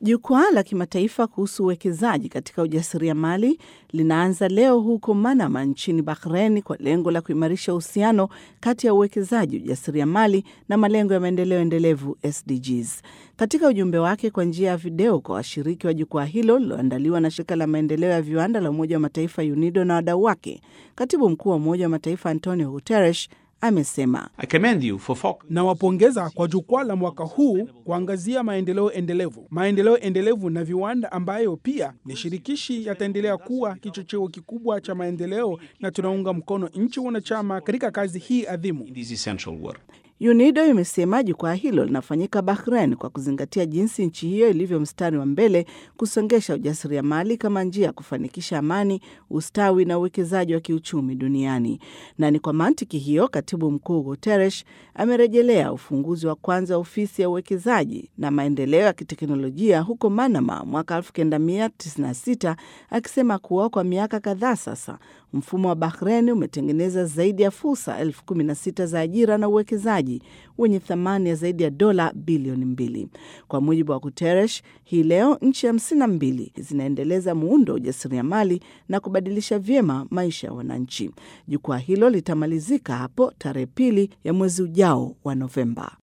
Jukwaa la kimataifa kuhusu uwekezaji katika ujasiriamali linaanza leo huko Manama nchini Bahrain kwa lengo la kuimarisha uhusiano kati ya uwekezaji, ujasiriamali na malengo ya maendeleo endelevu SDGs. Katika ujumbe wake kwa njia ya video kwa washiriki wa jukwaa hilo lililoandaliwa na shirika la maendeleo ya viwanda la Umoja wa Mataifa UNIDO na wadau wake, katibu mkuu wa Umoja wa Mataifa Antonio Guterres amesema Nawapongeza kwa jukwaa la mwaka huu kuangazia maendeleo endelevu. Maendeleo endelevu na viwanda, ambayo pia ni shirikishi, yataendelea kuwa kichocheo kikubwa cha maendeleo, na tunaunga mkono nchi wanachama katika kazi hii adhimu. UNIDO imesema jukwaa hilo linafanyika Bahrain kwa kuzingatia jinsi nchi hiyo ilivyo mstari wa mbele kusongesha ujasiriamali kama njia ya kufanikisha amani, ustawi na uwekezaji wa kiuchumi duniani. Na ni kwa mantiki hiyo, katibu mkuu Guterres amerejelea ufunguzi wa kwanza wa ofisi ya uwekezaji na maendeleo ya kiteknolojia huko Manama mwaka 1996 akisema kuwa kwa miaka kadhaa sasa mfumo wa Bahrain umetengeneza zaidi ya fursa elfu kumi na sita za ajira na uwekezaji wenye thamani ya zaidi ya dola bilioni mbili. Kwa mujibu wa Guterres, hii leo nchi hamsini na mbili zinaendeleza muundo wa ujasiriamali na kubadilisha vyema maisha ya wananchi. Jukwaa hilo litamalizika hapo tarehe pili ya mwezi ujao wa Novemba.